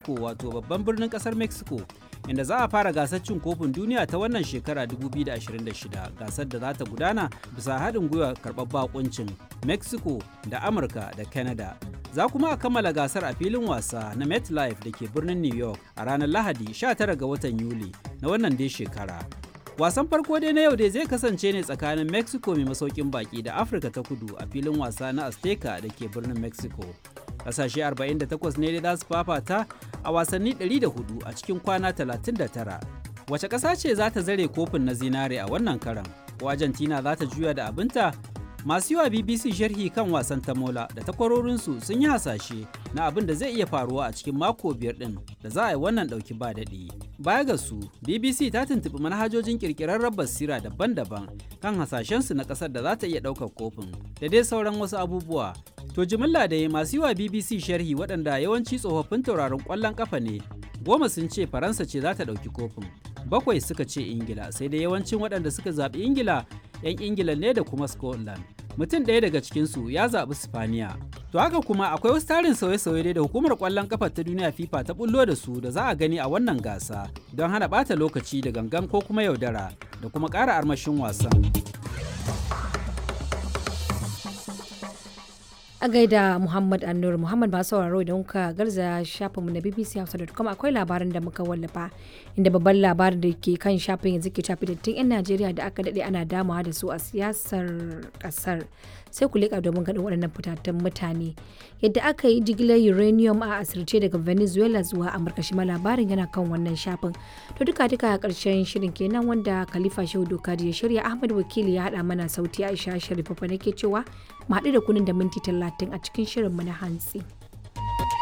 Mexico wato babban birnin kasar Mexico inda za a fara gasar cin kofin duniya ta wannan shekara 2026 gasar da za ta gudana bisa haɗin gwiwa karɓar bakuncin Mexico da Amurka da Canada. Za kuma a kammala gasar a filin wasa na MetLife da ke birnin New York a ranar Lahadi 19 ga watan Yuli na wannan dai shekara. Wasan farko dai na yau dai zai kasance ne tsakanin Mexico mai masaukin baki da Afirka ta kudu a filin wasa na Azteca da ke birnin Mexico. Kasashe 48 ne dai za su fafata a wasanni 104 a cikin kwana 39. Wace ƙasa ce za ta zare kofin na zinare a wannan karan? Ko Argentina za ta juya da abinta? Masu yiwa BBC sharhi kan wasan tamola da takwarorinsu sun yi hasashe na abin da zai iya faruwa a cikin mako biyar ɗin da za a yi wannan ɗauki ba daɗi. Baya ga su, BBC ta tuntuɓi manhajojin ƙirƙirarren basira daban-daban kan hasashensu na ƙasar da za ta iya ɗaukar kofin da dai sauran wasu abubuwa. To jimilla da masu yiwa BBC sharhi waɗanda yawanci tsofaffin tauraron ƙwallon ƙafa ne, goma sun ce Faransa ce za ta ɗauki kofin. Bakwai suka ce Ingila, sai dai yawancin waɗanda suka zaɓi Ingila 'yan ingila ne da kuma scotland mutum ɗaya daga cikinsu ya zaɓi spaniya to haka kuma akwai wasu tarin sauye-sauye da hukumar ƙwallon ƙafa ta duniya fifa ta bullo da su da za a gani a wannan gasa don hana ɓata lokaci da gangan ko kuma yaudara da kuma ƙara armashin wasan a gaida muhammad annur muhammad masu sauraro idan kuka garza shafinmu na bbc hausa.com akwai labarin da muka wallafa inda babban labarin da ke kan shafin yanzu ke shafi dattin 'yan najeriya da aka daɗe ana damawa da su a siyasar ƙasar sai ku leƙa domin ganin waɗannan fitattun mutane yadda aka yi jigilar uranium a asirce daga venezuela zuwa amurka shi ma labarin yana kan wannan shafin to duka duka a ƙarshen shirin kenan wanda khalifa shehu doka ya shirya ahmad wakili ya haɗa mana sauti aisha sharifa nake cewa mu haɗu da kunin da minti talatin a cikin shirinmu na hantsi.